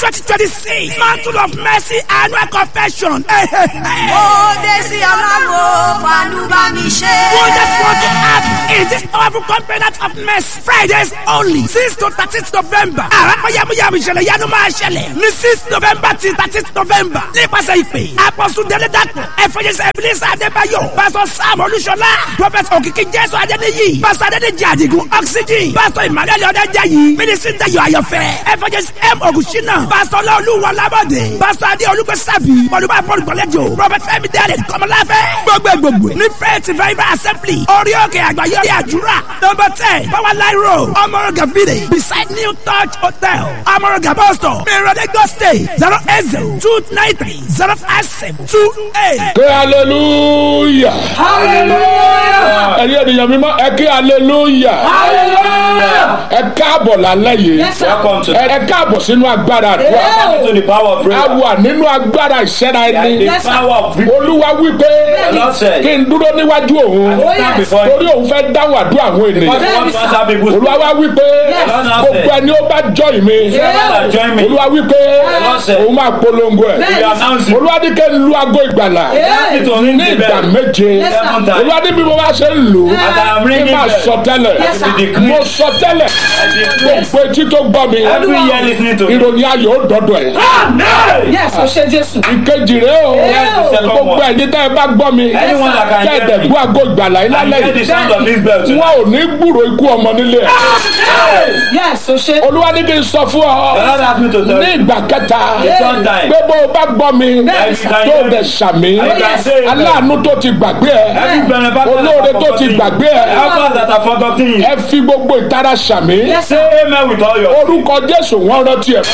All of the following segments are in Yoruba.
twenty twenty six mantle of mercy annual confession. ó dé sí ọlọ́run fanúbà mi ṣe. We just want to add in this powerful covenant of mercy Fridays only six to thirteen November. Àràpọ̀ yamuyamu ìṣẹ̀lẹ̀ yanu máa ṣẹlẹ̀ ní six November till thirteen November. Nípasẹ̀ ìpè, Apọ̀sù Délé Dàpọ̀, Ẹ̀fọ́jẹsẹ̀ Ebenezer Adébáyọ̀, Pásọ̀ Sam Olúṣọlá, Prọfẹ̀t Òkìkí Jésù Adédèyí, Pásọ̀ Adédèjì Àdìgún Oxygen, Pásọ̀ Emmanuel Ọ̀dẹ́jàyí, Mínísítì Dayọ̀ Ayọ̀fẹ́, Ẹ̀fọ́jẹsẹ̀ M. Ògùnṣínà, Pásọ̀ Ọlọ́ọ̀lùwọ̀ Lábọ̀dé, Pásọ̀ Adé Olúgbẹ́sàbí, Mọ̀lúbà Paul Gbọ̀lẹ́jọ, Prọfẹ̀t Fẹ́mi Dẹ́rẹ̀ Kọ́mọláfẹ́, gbogbo gbogbo ní Faith Revival Assembly, orí òkè àgbáyọrí àdúrà, number ten, Power Line Road, Ọmọrọ̀gà Village, beside New Touch Hotel, Ọmọrọ̀gà Bus Stop, Mìíràn Lagos State, zero eight zero two nine three zero five seven two eight. ké hallelujah hallelujah. ẹ̀yin ènìyàn mímọ́ ẹ ké hallelujah hallelujah. ẹ káàbọ̀ lálẹ́ yìí Yes, sir. Welcome to, ẹ ẹ káàbọ̀ sínú agbára àdúrà welcome to the power of a prayer. wà nínú agbára ìṣẹ́ra And ẹni the Yes, sir. power of victory. olúwa wípé The Lord said, kí n dúró níwájú òun I will stand yes. before you. torí òun fẹ́ dáhùn àdúrà àwọn Because ènìyàn you want to answer people's olúwa wá wípé Yes. gbogbo ẹni ó bá jọ ìmí Whoever that join me, olúwa wípé Lord said, òun máa polongo ẹ̀ we announce you. olúwa ní kí n lu aago ìgbàlà Help me to ring ní the ìgbà bell. méje Yes, sir. Seven times. olúwa ní bí mo bá ṣe ń lù ú As I am kí n ringing máa bell, sọ tẹ́lẹ̀ Yes, sir. we decree. mo sọ tẹ́lẹ̀ I decree. gbogbo etí tó gbọ́ mi Every year listening to me. ìròyìn ayọ̀ ó dọ̀dọ̀ ẹ̀ yes o ṣe jésù. ìkejì rẹ o Yes, the second gbogbo one. ẹ̀yin tẹ́ ẹ bá gbọ́ mi Anyone that can tẹ́ ẹ hear dẹ̀ me. gbọ́ aago ìgbàlà yìí I lálẹ́ hear the yìí sound of this bell wọn tonight. ò ní gbúrò ikú ọmọ nílé ẹ̀ yes o ṣe. olúwa ní kí n sọ fún ọ The Lord asked me to tell ní you. ìgbà kẹta The third time. pé bó o bá gbọ́ mi Yes, sir. tó o dẹ̀ sàmì I can say amen. aláàánú tó ti gbàgbé ẹ Every benefactor olóore that tó ti forgotten gbàgbé you. ẹ Help us that have forgotten you. ẹ fi gbogbo ìtara sàmì yes sir. Say amen with all your orúkọ jésù wọn rántí ẹ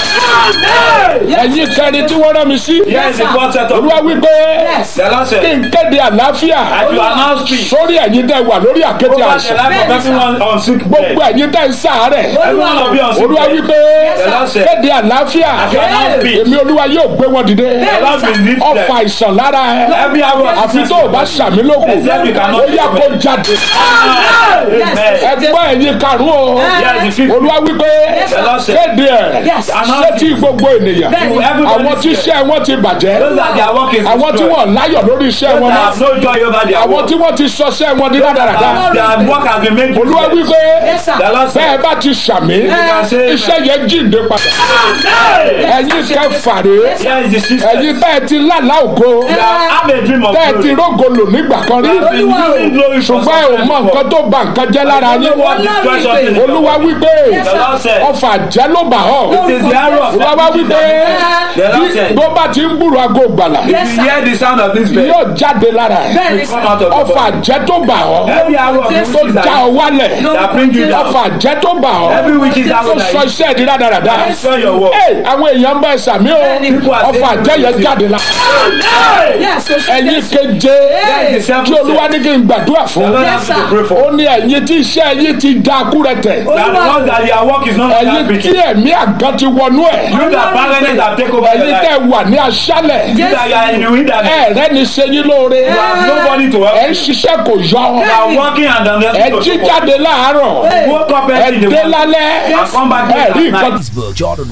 ẹ̀yin kẹrin tí wọ́n rán mi sí Yes, the fourth set of olúwa wípé yes. The Lord kí said, n kéde àlàáfíà as you announce peace sórí ẹ̀yin tẹ́ wà lórí àkéte over the àìsàn life of Bẹ́ẹ̀ni, sir. everyone on sick bed. gbogbo ẹ̀yin tẹ́ ń ṣàárẹ̀ Everyone of you on sick olúwa bed. wípé The Lord said, kéde àlàáfíà as you announce peace, èmi olúwa yóò gbé wọn dìde the Lord will lift ọfà them. àìsàn lára ẹ Every hour of àfi tó o bá ṣàmì lókun Except you cannot ó yá kó jáde Amen. ẹgbọ́n ẹ̀yin karùn-ún o Yes, the fifth. olúwa wípé The Lord said, kéde ẹ̀ Yes. sétí gbogbo ènìyàn Bẹ́ẹ̀ni. everybody àwọn tí iṣẹ́ wọn ti bàjẹ́ Those that their work is àwọn tí destroyed. wọ́n láyọ̀ lórí iṣẹ́ Those wọn that mọ́ have no joy over their àwọn work. tí wọ́n ti sọṣẹ́ wọn ní rádaràda Their work has been made olúwa useless. wípé Yes, sir. The Lord bẹ́ẹ̀ said, bá ti ṣàmì can say iṣẹ́ yẹn jíǹde padà ẹ̀yin kẹfàrè Here is the system. ẹ̀yin bẹ́ẹ̀ ti lálá ògo You have had a dream of bẹ́ẹ̀ ti glory. rógo lò nígbà kan rí You have been using glory for ṣùgbọ́n ẹ ò mọ nǹkan tó ba nǹkan jẹ́ lára You yín know what destroys something in your olúwa life. wípé The Lord said, ọfà jẹ́ ló bà ọ́ It is the arrow of olúwa wá wípé The Lord said, bó bá ti ń gbúrò aago gbàlà If you hear the sound of this bell, yóò jáde lára ẹ̀ bẹ́ẹ̀ni you come sir. out of the ọfà body. jẹ́ tó bà ọ́ Every arrow of tó this já ọ wálẹ̀ that bring you down. ọfà jẹ́ tó bà ọ́ Every witch is tó arrow sọ that iṣẹ́ ìdí rádaràda destroy your work. Ẹ, àwọn èèyàn bá ẹ sàmí o People are ọfà saying jẹ́ yẹn you jáde la yes o ṣe ẹ̀yin jésù. keje the seventh tí olúwa ní kí n gbàdúrà The fún Lord Yes, has to sir. pray for. ó ní ẹ̀yin tí iṣẹ́ yín ti da kúrẹ̀tẹ̀ That the one that your work is not ẹ̀yin that tí pretty. You ẹ̀mí àgàn ti wọnú ẹ̀ that barrenness have taken over your ẹ̀yin life. tẹ́ wà ní aṣálẹ̀ You that you are in the wilderness. ẹ̀rẹ́ ni ṣe yín lóore You have nobody to ẹ̀ help ń you. ṣiṣẹ́ kò yọ You are working and ẹ̀ unable jí to jáde láàárọ̀ Woke up ẹ̀ early in the dé morning lálẹ́ and come back ẹ̀ late rí at nǹkan night. Facebook Jordan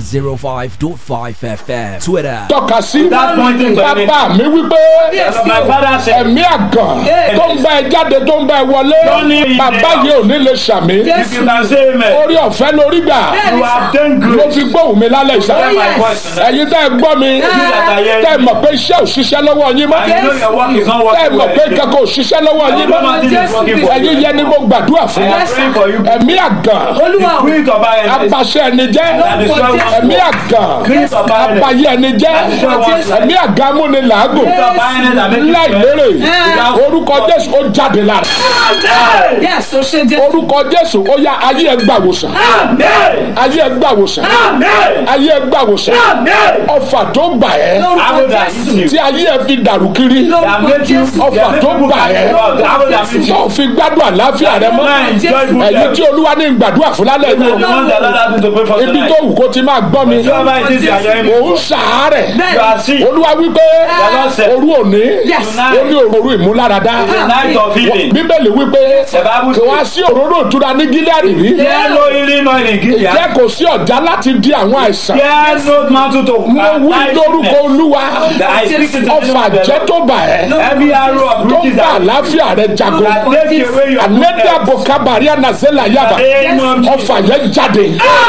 105.5 FM. Twitter tọ́ka sí That pointing to me. bàbá mi wípé That's what my father said. ẹ̀mí àgàn tó ń bá ẹ jáde tó ń bá ẹ wọlé Don't need bàbá it. yìí ò ní lè ṣàmì If you can say amen, orí ọ̀fẹ́ lórí gbà you have done ló good. fi gbóhùn mi lálẹ́ ìṣá Hear my voice tonight. ẹ̀yin tẹ́ ẹ gbọ́ mi that are hearing tẹ́ ẹ me. mọ̀ pé iṣẹ́ ò ṣiṣẹ́ lọ́wọ́ yín mọ́ And you know your work is not tẹ́ ẹ working mọ̀ well. pé again. kankan ò ṣiṣẹ́ lọ́wọ́ yín mọ́ Nothing is working for ẹ̀yin you. yẹn ni mo gbàdúrà fún I am praying for you. ẹ̀mí àgàn olúwa o. Spirit of barrenness. abaṣẹ ẹni jẹ́ That is why we want ẹ̀mí to àgàn Spirit of barrenness. abayé ẹni jẹ́ That is why we want to ẹ̀mí àgàn múni làágùn Spirit of barrenness that make you láì sweat. lérè Without- orúkọ jésù ó jáde lára yes o ṣe jésù. orúkọ jésù ó yá ayé ẹ gbà wòsàn ayé ẹ gbà wòsàn ayé ẹ gbà wòsàn ọfà tó gbà ẹ́ Arrow that hit you. tí ayé ẹ fi dàrú kiri That made you. ọfà tó gbà ẹ́ Arrow that hit you. tó fi gbádùn àlàáfíà rẹ mọ́ Man, joy good ẹ̀yin tí olúwa ní gbàdúrà fún lálẹ́ The yìí one that Lord has me to pray for ibi tonight. tó wù kó ti máa gbọ́ mi Whoever it is you are hearing me. òun ṣàárẹ̀ You are sick. olúwa wípé Lord said. òru òní ó ní òru ìmúláradá The night of healing. bíbélì wípé The Bible kò wá sí òróró ìtura ní gíláàdì rí There no healing oil in Gilead. jẹ́ kò sí ọ̀já láti di àwọn àìsàn There no mountain to mo wí lórúkọ olúwa I speak in the name ọfà of the jẹ́ Lord. tó bà ẹ́ Every arrow of tó riches bá that àlàáfíà rẹ jago that take away your ànẹ́dẹ́ àbòkábàrí ànàzẹ́là yàbá name of Jesus. ọfà yẹn jáde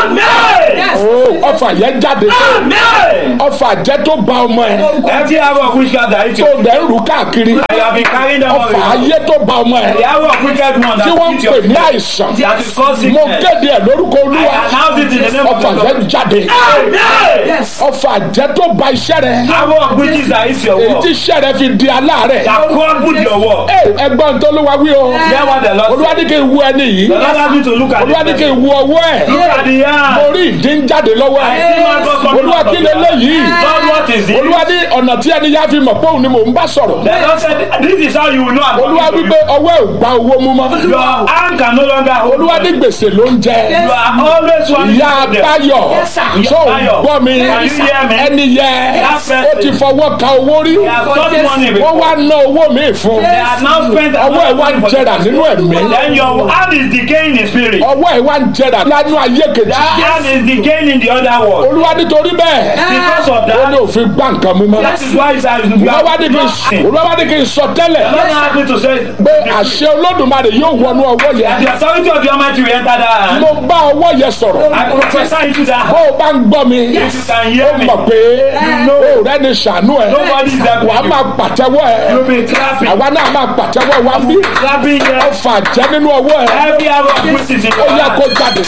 Amen. Oh, ọfà yẹn jáde Amen. ọfà jẹ́ tó bà ọmọ ẹ Every arrow of witchcraft that hit tó you. dẹ̀ ń rù káàkiri I have been carrying them ọfà on. ayé tó bà ọmọ ẹ The arrow of wicked one tí wọ́n ń that hit pè your ní àìsàn that is causing mo sickness. kéde ẹ̀ lórúkọ I olúwa announce it in the name of ọfà the yẹn Lord. jáde Amen. ọfà jẹ́ tó bà iṣẹ́ rẹ Arrow of witches that hit your èyí wall. tí iṣẹ́ rẹ fi di aláàárẹ̀ That crumbled your wall. Ẹ, ẹgbọ́n tó ló wá wí o Hear what the Lord olúwa said. ní kí n wu ẹni yìí The Lord has me to look at olúwa ní kí it. n wu ọwọ́ ẹ̀ Look at the mo hand. rí ìdí ń jáde lọ́wọ́ I ẹ̀ see my God coming olúwa out kí of lè the léyìí Lord, what is it? olúwa ní ọ̀nà tí ẹni yá fi mọ̀ pé òun ni mò ń bá sọ̀rọ̀ The Lord said, this is how you will know I'm olúwa talking to wípé you. ọwọ́ ẹ̀ ò gba owó mú mọ́ Your hand can no longer hold olúwa ní you. gbèsè ló ń jẹ You are always one ìyá báyọ̀ tó ń gbọ́ mi Can you hear me? ẹni yẹ That ó ti fọwọ́ ka owó rí They have got money wọ́n before. wá ná owó mi fún They have now spent ọwọ́ ẹ̀ wá ń jẹrà nínú ẹ̀mí Then your hand is decaying in spirit. ọwọ́ ẹ̀ wá ń jẹrà lánú ayé kejì That hand is decaying in the other world. olúwa nítorí bẹ́ẹ̀ Because of ó ní that, òfin gbá nǹkan mú mọ́ that is why you are olúwa wá ní kí n nothing. olúwa wá ní kí n sọ tẹ́lẹ̀ The Lord asked me to say, pé àṣẹ olódùmarè yóò wọnú ọwọ́ yẹn the authority of the Almighty will enter that hand. mo bá ọwọ́ yẹn sọ̀rọ̀ I prophesy into that bó hand. o bá ń gbọ́ mi If you can ó hear me, mọ̀ pé o rẹ́ ni ṣàánú ẹ̀ nobody is there wà á for máa you. pàtẹ́wọ́ ẹ̀ You'll be clapping. àwa náà máa pàtẹ́wọ́ wa bí Clapping here. ọfà jẹ́ nínú ọwọ́ ẹ̀ Every hour of which is in ó your yẹ hand. kó jáde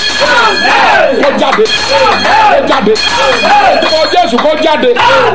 kó jáde kó jáde kó jésù kó jáde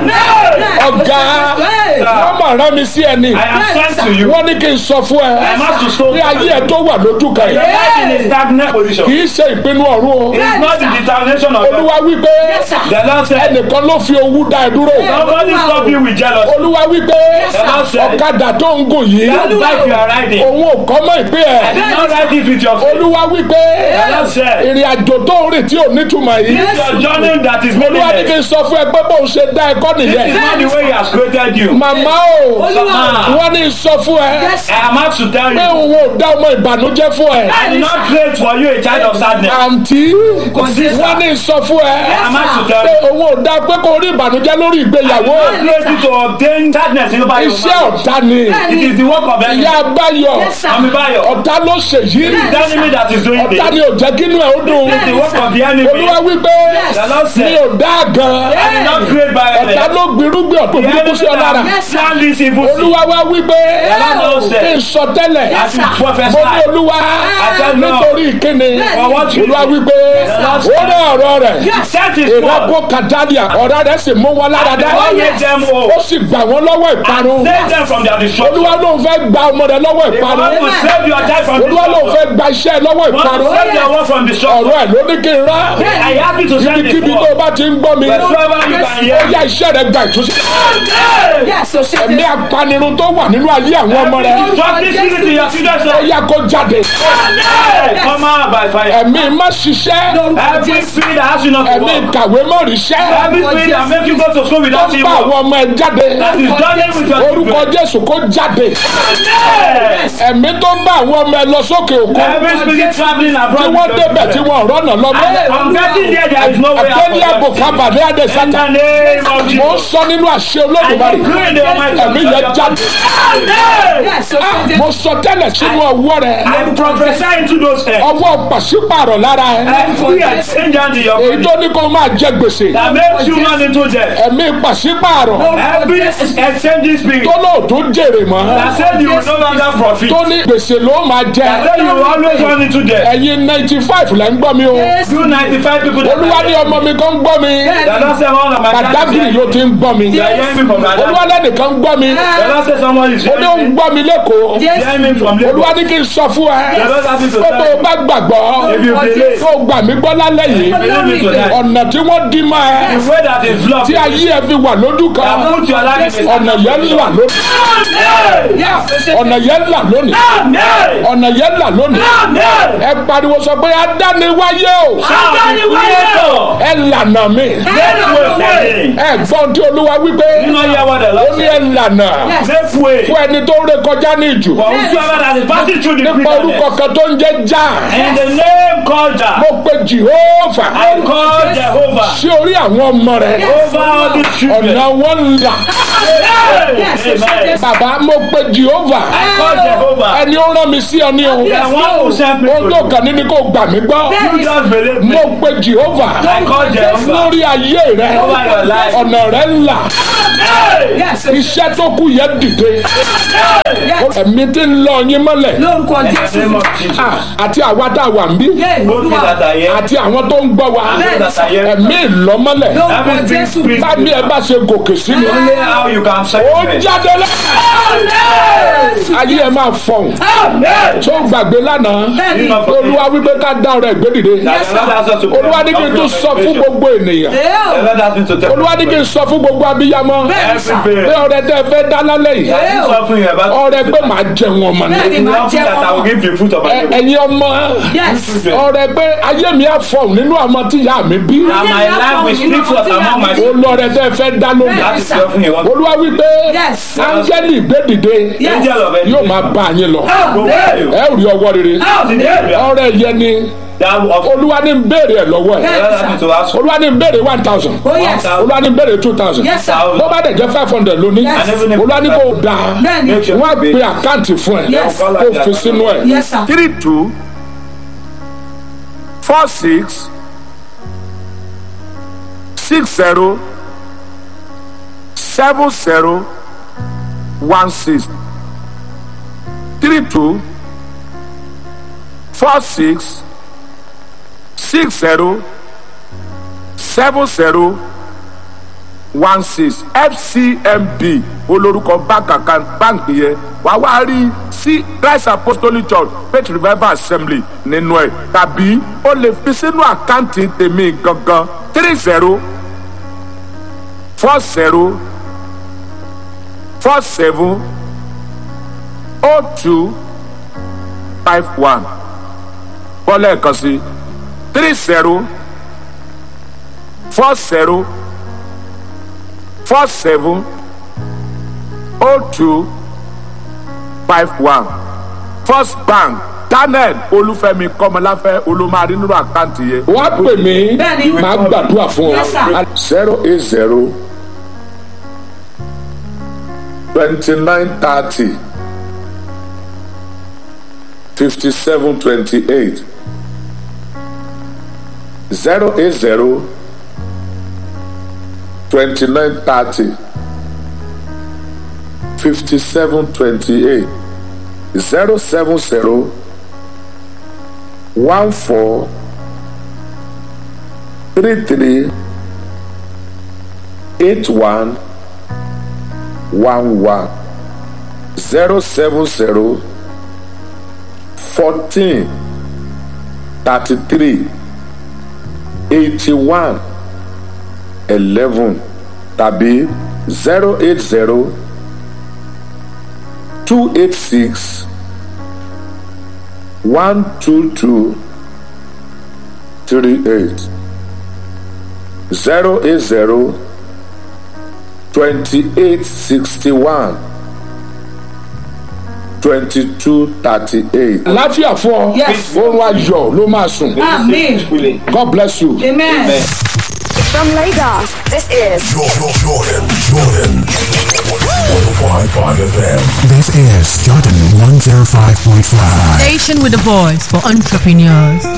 ọ̀gá wọ́n mọ̀ rán mi sí ẹni I am sent to you. wọ́n ní kí n sọ fún I ẹ am asked to show ní ayé ẹ tó wà lójú kan Your yìí life in a stagnant position. kì í ṣe ìpinnu ọ̀run o It's not the determination of God. olúwa wípé The Lord said, ẹnìkan ló fi owú dá ẹ dúró Nobody stop you with jealousy. olúwa wípé The Lord said, ọ̀kadà tó ń gùn yìí That bike you are riding, òun ò kọ́ mọ́ ìpín I ẹ̀ did not ride it with your faith. olúwa wípé The Lord said, ìrìn àjò tó ń rìn tí ò nítumọ̀ yìí It's your journey that is olúwa ní kí meaningless. n sọ fún ẹ pé bóun ṣe dá ẹ kọ́ This is nìyẹn not the way He has created you. màmá o Mama, wọ́n ní sọ fún ẹ I am asked to tell pé you, òun ò dá ọmọ ìbànújẹ́ fún ẹ I did not create for you a child of sadness. àǹtí wọ́n ní sọ fún ẹ I am asked to pé tell you, òun ò dá pé kò rí ìbànújẹ́ lórí ìgbéyàwó I created you to obtain sadness in over your iṣẹ́ marriage. ọ̀tá ni It is the work of ìyá enemy. abáyọ Ami Bayo, ọ̀tá ló ṣe yìí the enemy that is doing ọ̀tá ni this. ò jẹ́ kínú ẹ̀ ó dùn It is the work of the enemy. olúwa wípé The Lord mi said, ò dá gan I did not create ọ̀tá violence. ló gbirúgbìn ọ̀tún The burúkú enemy sí ọ lára that plan this evil thing. olúwa wá wípé Lord kí said, n sọ tẹ́lẹ̀ As you mo ní prophesy, olúwa said, no. nítorí ìkíni For what you olúwa do. wípé Lord ó ní ọ̀rọ̀ rẹ̀ set his ìrọ́pò word. kàdánìà ọ̀rọ̀ rẹ̀ sì mú wọn lára dá God made them ó whole. sì gbà wọ́n lọ́wọ́ ìparun Save them from their destruction. olúwa ló ń fẹ́ gba ọmọ rẹ̀ lọ́wọ́ They ìparun want to save your child from olúwa ló ń destruction. fẹ́ gba iṣẹ́ lọ́wọ́ Want to ìparun save your work from destruction. ọ̀rọ̀ ẹ̀ ló ní kí n rán I am happy to send this kíbi tó word. bá ti ń gbọ́ mi Wherever you can ó hear. yá iṣẹ́ rẹ̀ gba ìtúsílẹ̀ Hey! ẹ̀mí apanirun tó wà nínú ayé àwọn ọmọ rẹ̀ Drop this spirit in your children's ó life. yá kó jáde Hey! Come out by fire. ẹ̀mí má ṣiṣẹ́ Every spirit that has you not to ẹ̀mí work. kàwé mọ́ ríṣẹ́ Every spirit that make you go to school tó without ń you bá work. àwọn ọmọ ẹ̀ jáde That is journey with your orúkọ children. jésù kó jáde Hey! ẹ̀mí tó ń bá àwọn ọmọ ẹ̀ lọ sókè òkun Every spirit traveling tí abroad wọ́n with your débẹ̀ tí children. wọ́n rọ́nà lọ́mọ I'm getting there, there is no way out àtẹ́lẹ́ àbò for them. kábàdé àdé In sátà the name of mo ń Jesus. sọ nínú àṣẹ I olódùmarè decree in the Almighty ẹ̀mí yẹn jáde Amen. Ah, mo sọ tẹ́lẹ̀ sínú ọwọ́ rẹ̀ I prophesy into those hands. ọwọ́ pàṣípàrọ̀ lára ẹ̀ Every exchange hand in your èyí body tó ní kó máa jẹ gbèsè that makes you run into death. ẹ̀mí pàṣípàrọ̀ Every exchanging spirit tó lóòótọ́ jèrè mọ́ that said you will no longer profit. tó ní gbèsè ló máa jẹ That said you will always run into death. ẹ̀yin ninety five lẹ́ ń gbọ́ mi o You 95 people that olúwa ní ọmọ mi kan ń gbọ́ mi The Lord said one of my pàdágìrì ló ti ń gbọ́ mi They are hearing me from olúwa Ghana. lẹ́nìkan ń gbọ́ mi The Lord said someone is ó ní ó ń hearing me. gbọ́ mi lẹ́kọ̀ọ́ They are hearing me from olúwa Lagos. ní kí n sọ fún ẹ The Lord asked me to pé tó o tell bá gbàgbọ́ you. If you believe, tó o gbà mí gbọ́ lálẹ́ yìí Believe me tonight. ọ̀nà tí wọ́n dí máa ẹ The way that is blocked. tí ayé ẹ fi wà lójú kan That put your life in a ọ̀nà yẹn là lónìí ọ̀nà yẹn là lónìí ọ̀nà yẹn là lónìí ẹ pariwo sọ pé adániwáyé o ẹ lànà mi ẹ gbọ́n tí olúwa wípé You know hear what the ó Lord ní said. ẹ lànà Make way fún ẹni tó ré kọjá ní ìjù for whosoever that is passing through the nípa orúkọ wilderness. kan tó ń jẹ́ já In the name called Jah, mo pe jehova I call Jehovah sí orí àwọn ọmọ rẹ over all these children. ọ̀nà wọn là Amen. bàbá mo pe jehova I call Jehovah. ẹni ó rán mi sí ọ ní o The one who sent me ohun to tó you. kàn ní ni kò gbà mí gbọ́ You just believe me. mo pe jehova I call Jehovah. lórí ayé rẹ Over your life. ọ̀nà rẹ là iṣẹ́ tó kù yẹ dìde ẹ̀mí tí ń lọ yín mọ́lẹ̀ lórúkọ In the jésù name of Jesus. Ah, àti àwa tá a wà ń bí Both me that are here. àti àwọn tó ń gbọ́ wa Those that are here. ẹ̀mí ìlọ́mọ́lẹ̀ lórúkọ Every big jésù spirit. bábí ẹ bá ṣe gòkè sí mi Only how you can say ó it. jáde lẹ ayé ẹ máa fọhùn tó gbàgbé lánàá bẹ́ẹ̀ni olúwa wípé ká dá ọ̀rẹ́ gbé dìde That the Lord has us to olúwa ní kí n tún sọ fún gbogbo ènìyàn The Lord has me to tell olúwa ní kí n sọ fún gbogbo abiyamọ every pé parent. ọ̀rẹ́ tẹ́ fẹ́ dá lálẹ́ yìí That is suffering about ọ̀rẹ́ pé màá jẹun ọmọ ni Bẹ́ẹ̀ni. the offering that I will give the fruit of my Ẹ- labor. ẹ̀yin ọmọ yes ọ̀rẹ́ pé ayé mi á fọhùn nínú àwọn tí ìyá mi bí And my life will speak forth among my children. olùọ̀rẹ́ tẹ́ fẹ́ dá lónìí That is the offering you want. olúwa wípé Yes. áńgẹ́lì gbé dìde Angel of yóò enemy. máa bá yín lọ Go with you. ẹ ò rí ọwọ́ rere The area ọ̀rẹ́ yẹn ni that of olúwa ní ń béèrè ẹ̀ lọ́wọ́ ẹ̀ the Lord has me to ask. olúwa ní ń béèrè one thousand oh yes olúwa ní ń béèrè two thousand yes sir bó bá dẹ̀ jẹ́ five hundred lónìí Yes. olúwa ní kò dáa bẹ́ẹ̀ni Make sure wọ́n á you pe pay. àkáǹtì fún ẹ Yes. kó fi sínú ẹ yes sir three two four six six zero seven zero one six three two four six six zero seven zero one six fcmb olórúkọ báńkì báńkì yẹn wàá wá rí sí christ apostolic church faith revival assembly nínú ẹ tàbí o lè fi sínú àkáǹtì tèmi gangan three zero four zero four seven oh two five one bọ́lá ẹ̀kan sí three zero four zero four seven oh two five one first bank daniel olúfẹ́mi kọ́mọláfẹ́ olùmọ̀rí nínú àkáǹtì yẹn. wọ́n á pè mí Bẹ́ẹ̀ni. màá gbàdúrà fún Yes, ọ. zero eight zero twenty nine thirty fifty seven twenty eight zero eight zero twenty nine thirty fifty seven twenty eight zero seven zero one four three three eight one one one zero seven zero fourteen thirty three eighty one eleven tàbí zero eight zero two eight six one two two three eight zero eight zero twenty eight sixty one twenty two thirty eight. láfíà fún ọ Yes. oorun ayọ̀ ló máa sùn amen god bless you. amen. From Lagos, this is Jordan, Jordan, Jordan. 105.5 FM. This is Jordan 105.5. Station with a voice for entrepreneurs.